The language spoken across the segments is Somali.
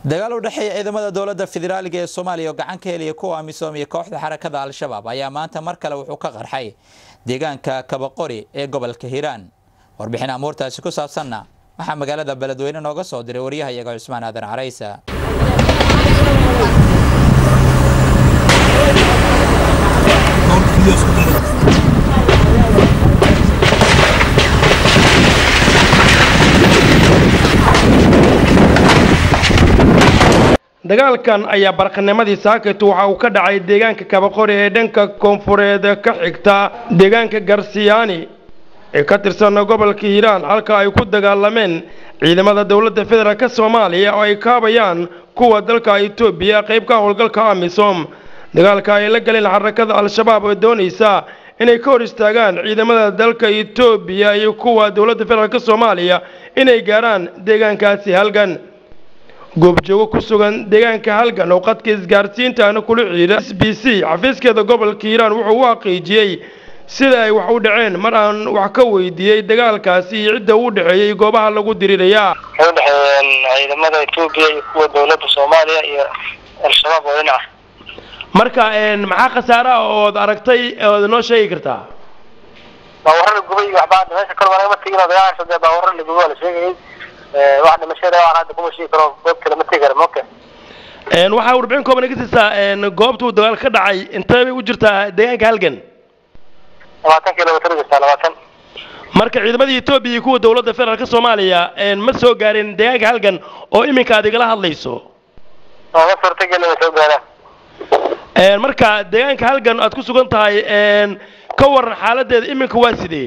dagaal u dhexeeya ciidamada dowladda federaaliga ee soomaaliya oo gacan ka helaya kuwa amisom iyo kooxda xarakada al-shabaab ayaa maanta mar kale wuxuu ka qarxay deegaanka kabaqori ee gobolka hiiraan warbixin amuurtaasi ku saabsanna waxaa magaalada beledweyne nooga soo diray waryahayaga cusmaan aadan caraysa dagaalkan ayaa barqanimadii saakit waxa uu ka dhacay deegaanka kabaqori ee dhanka koonfureed ka xigta deegaanka garsiyaani ee ka tirsan gobolka hiiraan halka ay ku dagaalameen ciidamada dowladda federaalk soomaaliya oo ay kaabayaan kuwa dalka etoobiya qayb ka howlgalka amisom dagaalka ay la galeen xarakada al-shabaab oo doonaysa inay ka hor istaagaan ciidamada dalka etoobiya iyo kuwa dowladda federaalk soomaaliya inay gaarhaan deegaankaasi halgan goobjoogo ku sugan deegaanka halgan oo qadka isgaarsiintaana kula ciida s b c xafiiskeeda gobolka hiiraan wuxuu u xaqiijiyey sida ay wax u dhaceen mar aan wax ka weydiiyey dagaalkaasi iyo cidda u dhexeeyey goobaha lagu dirirayaa waxay u dhexeeyeen ciidamada etoobiya iyo kuwa dowladda soomaaliya iyo al-shabaab oo dhinaca marka maxaa khasaare ah ood aragtay ood noo sheegi kartaa baawarra la gubay waxba hadda meesha kor lagama tegin oo dagaalkaas dee baawarra la gubay waa la sheegayay wax dhimashada aan hadda kuma sheegi karo goobta lama tegi karo moka waxaa warbixin kooban iga siisaa goobta uu dagaal ka dhacay intee bay u jirtaa deegaanka halgan labaatan kilomitr jirtaa labaatan marka ciidamadii etoobiya iyo kuwa dowladda federaalk soomaaliya ma soo gaareen deegaanka halgan oo iminka aad igala hadlayso ooma suurtageli way soo gaaraan marka deegaanka halgan aad ku sugan tahay ka waran xaaladeeda iminka waa sidee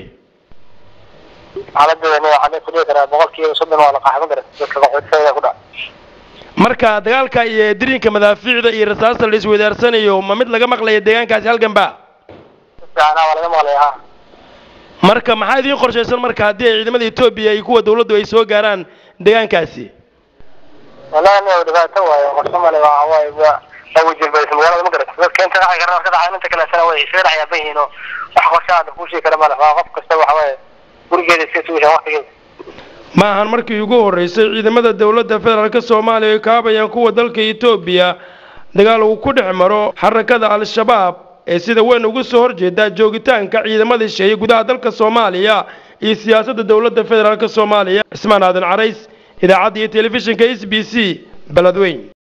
xaaladeeda nin waxaa ku dhihi karaa boqol kiiba soddon waa la qaxma kara dadka qaxootiga ku dhac marka dagaalka iyo dirinka madaafiicda iyo rasaasta la isweydaarsanayo ma mid laga maqlaya deegaankaasi halgan ba fiican waa laga maqlaya ha marka maxaa idiin qorshaysan marka haddii ay ciidamada etoobiya iyo kuwa dowladdu ay soo gaaraan deegaankaasi wallahi nin dhibaato waayo qorshe male waa waaye waa waa wajilbaysa magaalada ma garata dadka inta dhacay karna ka dhacay inta kaleetana way isaga dhex yaaban yihiin oo wax qorshe aada kuu sheegi kara male waa qof kasta waxa waaye gurigeeda iska sugisha waqtigeeda ma ahan markii ugu horreysay ciidamada dowladda federaalk soomaaliya ay kaabayaan kuwa dalka etoobiya dagaal uu ku dhex maro xarakada al-shabaab ee sida weyn ugu soo horjeeda joogitaanka ciidamada sheeyay gudaha dalka soomaaliya iyo siyaasadda dowladda federaalk soomaaliya cismaan aadan carays idaacadda iyo telefishinka s b c beledweyn